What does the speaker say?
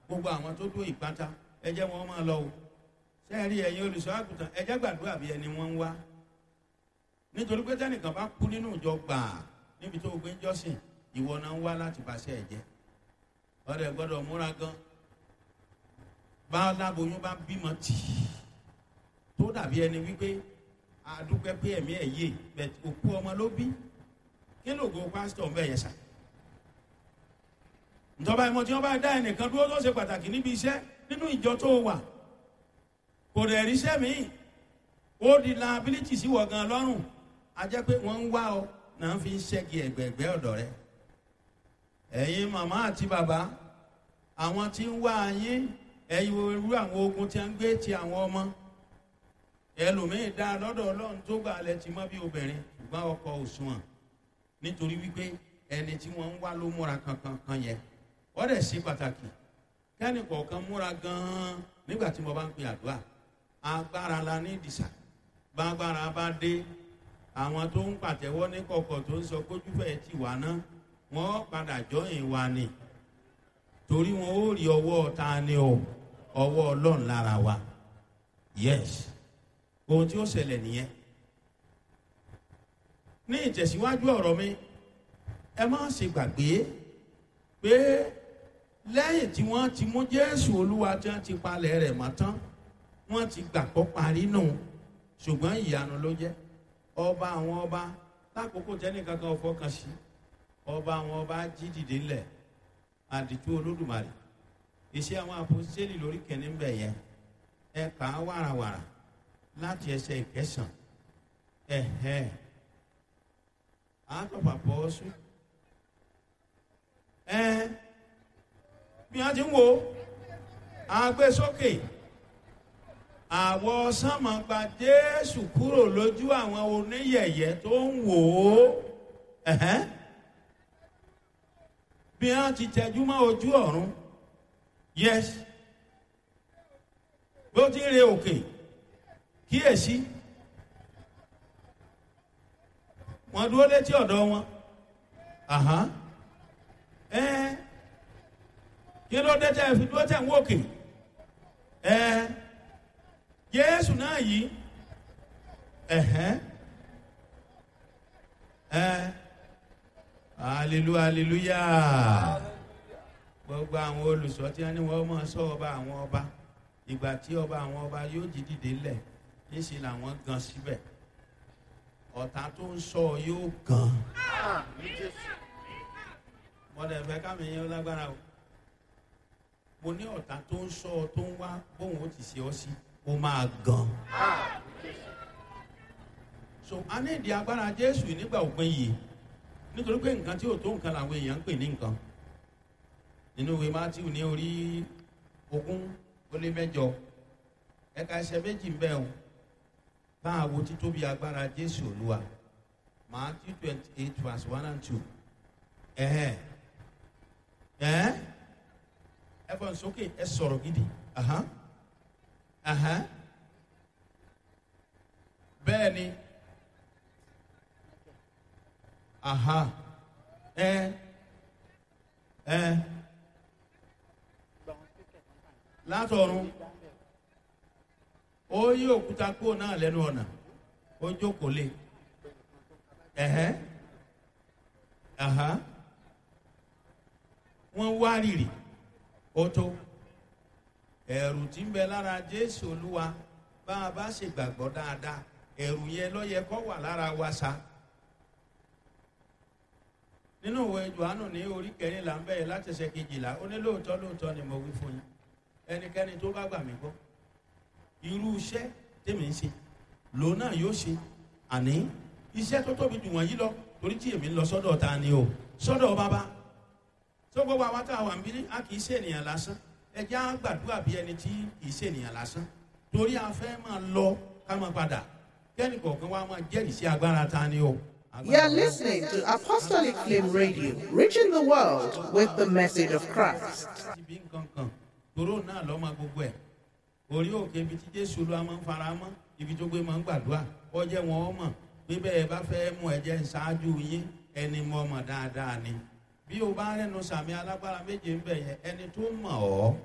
gbogbo àwọn tó dó ìpátá ẹ jẹ́ wọn máa lọ o sẹ́ẹ̀rí ẹ̀yin olùṣọ́ àgùntàn ẹ jẹ́ gbàdúrà bí ẹni wọ́n ń wá nítorí pé tẹ́nìkan bá kú nínú ìjọ gbàà níbi tó gbé ń jọ́sìn ìwọ náà ń wá láti bàṣẹ ẹ̀jẹ̀ ọ̀rẹ́ gbọ́dọ̀ múra gan bá aláboyún bá bímọ tì í tó dàbí ẹni wípé àdúpẹ́ pé ẹ̀mí ẹ̀ yé bẹ̀t òkú ọmọ ló bí kí lóògùn pásítọ̀ ń bẹ̀ yẹn sà ìjọba ìmọ̀ tí wọ́n bá dá ẹnìkan dúró tó ṣe pàtàkì níbi iṣẹ́ nínú ìjọ tó wà kò dẹ̀ ríṣẹ́ míì ó di liability sí wọ̀ gan lọ́rùn a jẹ́ pé wọ́n ń wá ọ náà fi ń ṣẹ́gi ẹ̀gbẹ̀gbẹ́ ọ̀dọ̀ rẹ ẹ̀yin màmá àti bàbá àwọn tí ń wá yín ẹ̀yin irú àwọn ogun tí a ń gbé ti àwọn ọmọ ẹlòmíín dá lọ́dọ̀ ọlọ́run tó gbà lẹ ti mọ́ bí obìnrin ṣùgbọ́n ọkọ òṣùwọ̀n nítorí wípé ẹni tí wọ́n ń wá ló múra kankan kan yẹn wọ́n dẹ̀ ṣe pàtàkì kẹ́ni kọ̀ọ̀kan múra gan-an nígbà tí mo bá ń pe àdúrà agbára la ní ìdìsà gbàgbára bá dé àwọn tó ń pàtẹ́wọ́ ní kọ̀kọ̀ tó ń sọ kójú fẹ́ ti wà ná wọ́n padà jọyìn wa ni torí wọn ó rí ọwọ́ ta ni o ọwọ́ ọlọ́run lára wa yes ohun tí ó ṣẹlẹ̀ nìyẹn ní ìtẹ̀síwájú ọ̀rọ̀ mi ẹ má ṣe gbàgbé pé lẹ́yìn tí wọ́n ti mú jésù olúwa tí wọ́n ti palẹ̀ rẹ̀ mọ́ tán wọ́n ti gbàgbọ́ parí nù ṣùgbọ́n ìyanu ló jẹ́ ọba àwọn ọba lákòókò tẹ́nì kankan fọkàn sí ọba àwọn ọba jí dìde ńlẹ̀ àdìtú olódùmarè iṣẹ́ àwọn àpòsíṣẹ́lì lórí kẹ́ni ń bẹ̀ yẹn ẹ kà á wàràwàrà láti ẹsẹ̀ ìkẹsàn ẹ̀hẹ́ àtọ̀pà pọ̀ sùn ẹ bí wọ́n ti ń wo àgbésókè àwọ̀ sánmọ̀ gba jésù kúrò lójú àwọn oníyẹ̀yẹ́ tó ń wò ó ẹ̀hẹ́n bí wọ́n ti tẹjú mọ́ ojú ọ̀run yes bó ti ń re òkè kíyèsí wọ́n dúró létí ọ̀dọ̀ wọn ẹ kí ló dé tẹ́ fi dúró tẹ̀ ń wòkè ẹ jésù náà yìí ẹ̀hẹ́n ẹ hallelujah hallelujah gbogbo àwọn olùsọ tí wọn ní wọn máa sọ ọba àwọn ọba ìgbà tí ọba àwọn ọba yóò jí dìde lẹ níṣẹ làwọn gan síbẹ ọ̀tá tó ń sọ yóò gan mọ̀lẹ́ fẹ́ kámi yẹn lágbára o mo ní ọ̀tá tó ń sọ tó ń wá bóun ó ti ṣe ọ sí ó máa gan so a ní ìdí agbára jésù nígbà òpin yìí nítorí pé nǹkan tí ò tó nǹkan làwọn èèyàn ń pè ní nǹkan nínú ìwé matthew ní orí ogún ó lé mẹjọ ẹka ẹsẹ méjì ń bẹ o bá a wo títóbi agbára jésù olúwa matthew twenty eight verse one and two ẹhẹ ẹ ẹ fọ sókè ẹ sọrọ gidi ahan ahan bẹẹ ni aha ẹ ẹ látọ̀run ó yí òkúta kúrò náà lẹ́nu ọ̀nà ó jókòó lé ẹ̀hẹ́ àhá wọ́n wá rìrì ó tó ẹ̀rù tí ń bẹ lára jésù olúwa bá a bá ṣe gbàgbọ́ dáadáa ẹ̀rù yẹn lọ́yẹ kọ́ wà lára wa sa nínú ìwé johannu ní orí kẹrìnlá ń bẹ̀rẹ̀ láti ṣe kejìlá ó ní lóòótọ́ lóòótọ́ ni mo wí fún yín ẹnikẹ́ni tó bá gbà mí gbọ́ irú iṣẹ́ tèmi ń ṣe lòun náà yóò ṣe àní iṣẹ́ tó tóbi jù wọ̀nyí lọ torí tí èmi ń lọ sọ́dọ̀ ta ni o sọ́dọ̀ bàbá tó gbogbo àwọn tá a wà ń bí a kì í ṣe ènìyàn lásán ẹjẹ́ á gbàdúrà bí ẹni tí kì í ṣe ènìyàn lásán torí a fẹ́ máa lọ ká máa padà kẹ́ni kọ̀ọ̀kan wa máa jẹ́rìí sí agbára ta ni o. You are listening to Apostolic Flame Radio, reaching the world with the message of Christ. ibi nǹkan kan tòró náà lọ́mọ gbogbo ẹ̀ orí òkè ibi tí jésù ló máa ń fara mọ́ ibi tó gbé máa ń gbàdúrà ọjẹ́ wọn ọmọ pé bẹ́ẹ̀ bá fẹ́ mú ẹ̀jẹ̀ ṣáájú yín ẹni mọ́ ọmọ dáadáa ni bí o bá rẹnu sàmì alágbára méje ń bẹ̀ yẹn ẹni tó mọ̀ ọ́